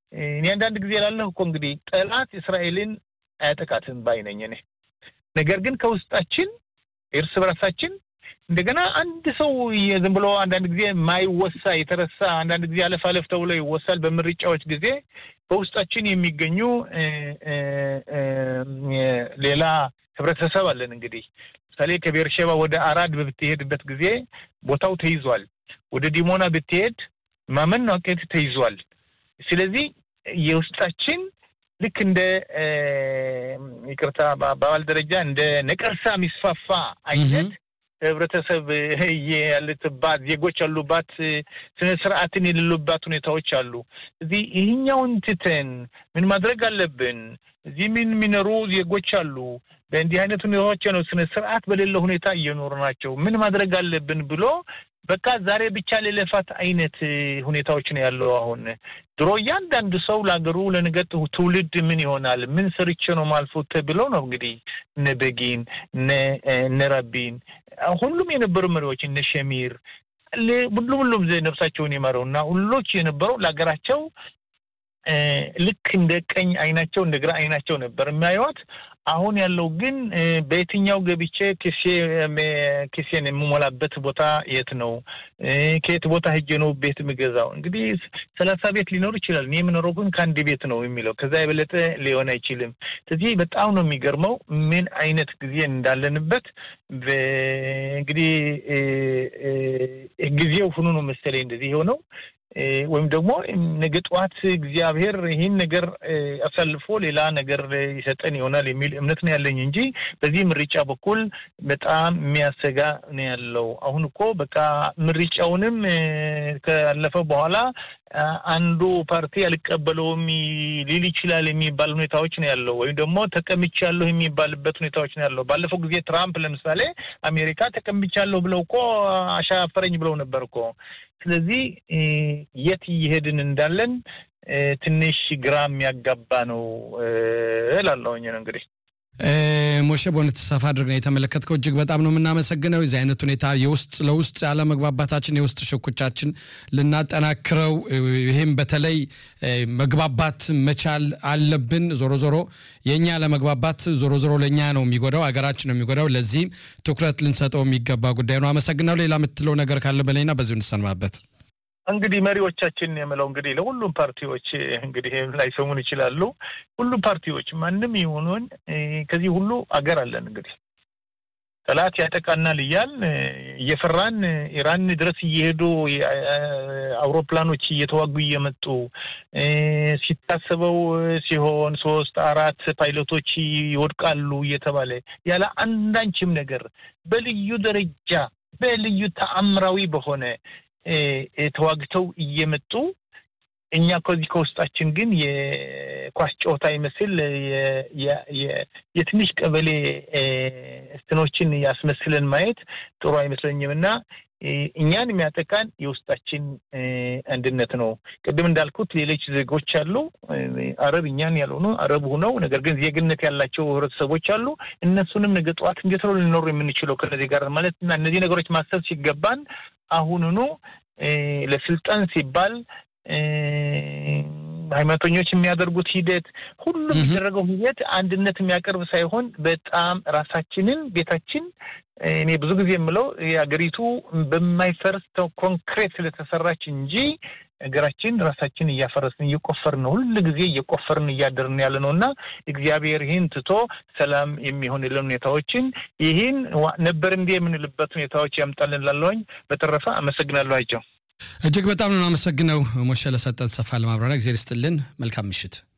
እኔ አንዳንድ ጊዜ ላለሁ እኮ እንግዲህ ጠላት እስራኤልን አያጠቃትም ባይነኝ እኔ ነገር ግን ከውስጣችን እርስ በራሳችን እንደገና አንድ ሰው ዝም ብሎ አንዳንድ ጊዜ ማይወሳ የተረሳ አንዳንድ ጊዜ አለፍ አለፍ ተብሎ ይወሳል። በምርጫዎች ጊዜ በውስጣችን የሚገኙ ሌላ ህብረተሰብ አለን። እንግዲህ ምሳሌ ከቤርሼባ ወደ አራድ በብትሄድበት ጊዜ ቦታው ተይዟል። ወደ ዲሞና ብትሄድ ማመን ናቄት ተይዟል። ስለዚህ የውስጣችን ልክ እንደ ይቅርታ በአባባል ደረጃ እንደ ነቀርሳ የሚስፋፋ አይነት ህብረተሰብ ያለትባት ዜጎች ያሉባት ስነ ስርዓትን የሌሉባት ሁኔታዎች አሉ። እዚህ ይህኛውን ትተን ምን ማድረግ አለብን? እዚህ ምን የሚኖሩ ዜጎች አሉ። በእንዲህ አይነት ሁኔታዎች ነው ስነ ስርዓት በሌለው ሁኔታ እየኖሩ ናቸው። ምን ማድረግ አለብን ብሎ በቃ ዛሬ ብቻ ሌለፋት አይነት ሁኔታዎች ነው ያለው። አሁን ድሮ እያንዳንዱ ሰው ለሀገሩ ለነገ ትውልድ ምን ይሆናል ምን ሰርቼ ነው ማልፎት ብሎ ነው እንግዲህ እነ በጊን እነ ረቢን ሁሉም የነበሩ መሪዎች እነ ሸሚር ሁሉም ሁሉም ነፍሳቸውን የመረው እና ሁሎች የነበረው ለሀገራቸው ልክ እንደ ቀኝ አይናቸው እንደ ግራ አይናቸው ነበር የሚያዩት። አሁን ያለው ግን በየትኛው ገብቼ ኪሴ ኪሴን የምሞላበት ቦታ የት ነው? ከየት ቦታ ሄጄ ነው ቤት የምገዛው? እንግዲህ ሰላሳ ቤት ሊኖር ይችላል። እኔ የምኖረው ግን ከአንድ ቤት ነው የሚለው ከዛ የበለጠ ሊሆን አይችልም። ስለዚህ በጣም ነው የሚገርመው ምን አይነት ጊዜ እንዳለንበት እንግዲህ ጊዜው ሁኑ ነው መሰለኝ እንደዚህ የሆነው ወይም ደግሞ ነገ ጠዋት እግዚአብሔር ይህን ነገር አሳልፎ ሌላ ነገር ይሰጠን ይሆናል የሚል እምነት ነው ያለኝ እንጂ በዚህ ምርጫ በኩል በጣም የሚያሰጋ ነው ያለው። አሁን እኮ በቃ ምርጫውንም ካለፈ በኋላ አንዱ ፓርቲ አልቀበለውም ሊል ይችላል የሚባል ሁኔታዎች ነው ያለው። ወይም ደግሞ ተቀምቻለሁ የሚባልበት ሁኔታዎች ነው ያለው። ባለፈው ጊዜ ትራምፕ ለምሳሌ አሜሪካ ተቀምቻለሁ ብለው እኮ አሻፈረኝ ብለው ነበር እኮ። ስለዚህ የት እየሄድን እንዳለን ትንሽ ግራ የሚያጋባ ነው እላለሁኝ ነው እንግዲህ ሞሼ በእውነት ሰፋ አድርገን የተመለከትከው እጅግ በጣም ነው የምናመሰግነው። የዚህ አይነት ሁኔታ የውስጥ ለውስጥ አለመግባባታችን የውስጥ ሽኩቻችን ልናጠናክረው፣ ይህም በተለይ መግባባት መቻል አለብን። ዞሮ ዞሮ የእኛ አለመግባባት ዞሮ ዞሮ ለእኛ ነው የሚጎዳው፣ ሀገራችን ነው የሚጎዳው። ለዚህም ትኩረት ልንሰጠው የሚገባ ጉዳይ ነው። አመሰግናለሁ። ሌላ የምትለው ነገር ካለ በላይና በዚሁ እንሰንባበት። እንግዲህ መሪዎቻችን የምለው እንግዲህ ለሁሉም ፓርቲዎች እንግዲህ ላይሰሙን ይችላሉ። ሁሉም ፓርቲዎች ማንም ይሁኑን ከዚህ ሁሉ አገር አለን። እንግዲህ ጠላት ያጠቃናል እያል እየፈራን ኢራን ድረስ እየሄዱ አውሮፕላኖች እየተዋጉ እየመጡ ሲታሰበው ሲሆን ሶስት አራት ፓይለቶች ይወድቃሉ እየተባለ ያለ አንዳንችም ነገር በልዩ ደረጃ በልዩ ተአምራዊ በሆነ ተዋግተው እየመጡ እኛ ከዚህ ከውስጣችን ግን የኳስ ጨዋታ ይመስል የትንሽ ቀበሌ እስትኖችን ያስመስለን ማየት ጥሩ አይመስለኝም እና እኛን የሚያጠቃን የውስጣችን አንድነት ነው። ቅድም እንዳልኩት ሌሎች ዜጎች አሉ፣ አረብ እኛን ያልሆኑ አረብ ሁነው ነገር ግን ዜግነት ያላቸው ህብረተሰቦች አሉ። እነሱንም ነገ ጠዋት እንዴት ነው ልንኖር የምንችለው ከነዚህ ጋር ማለት እና እነዚህ ነገሮች ማሰብ ሲገባን አሁኑኑ ለስልጣን ሲባል ሃይማኖተኞች የሚያደርጉት ሂደት ሁሉም የሚደረገው ሂደት አንድነት የሚያቀርብ ሳይሆን በጣም ራሳችንን ቤታችን እኔ ብዙ ጊዜ የምለው የሀገሪቱ በማይፈርስ ኮንክሬት ስለተሰራች እንጂ ሀገራችን ራሳችን እያፈረስን እየቆፈርን ነው። ሁሉ ጊዜ እየቆፈርን እያደርን ያለ ነው እና እግዚአብሔር ይህን ትቶ ሰላም የሚሆንልን ሁኔታዎችን ይህን ነበር እንዲህ የምንልበት ሁኔታዎች ያምጣልን ላለውኝ። በተረፈ አመሰግናለሁ። አይቸው እጅግ በጣም ነው አመሰግነው ሞሼ ለሰጠን ሰፋ ለማብራሪያ ጊዜ ልስጥልን። መልካም ምሽት።